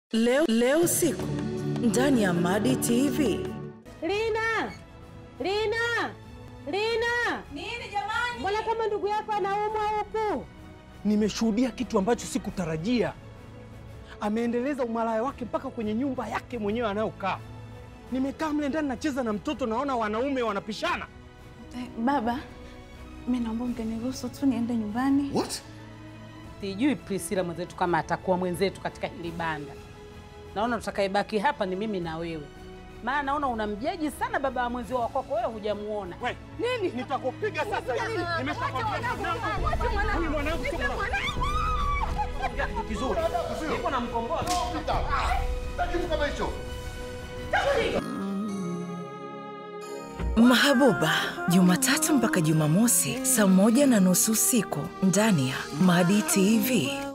Leo, leo usiku ndani ya Madi TV. Lina, Lina, Lina, Nini jamani? mbona kama ndugu yako anaumwa huku? Nimeshuhudia kitu ambacho sikutarajia. Ameendeleza umalaya wake mpaka kwenye nyumba yake mwenyewe anayokaa. Nimekaa mle ndani nacheza na mtoto, naona wanaume wanapishana. Eh, baba, mi naomba mkaniruhusu tu niende nyumbani. What? Sijui Priscilla mwenzetu kama atakuwa mwenzetu katika hili banda. Naona tutakayebaki hapa ni mimi na wewe, maana naona unamjaji sana baba wa mwenzio wa kwako, wewe hujamuona. We, nini? Nitakupiga sasa hivi. Nimeshakwambia mwanangu. Huyu mwanangu sio mwanangu. Kitu kizuri. Niko na mkomboa. Pita. Na kitu kama hicho. Mahabuba, Jumatatu mpaka Jumamosi saa moja na nusu usiku ndani ya Madi TV.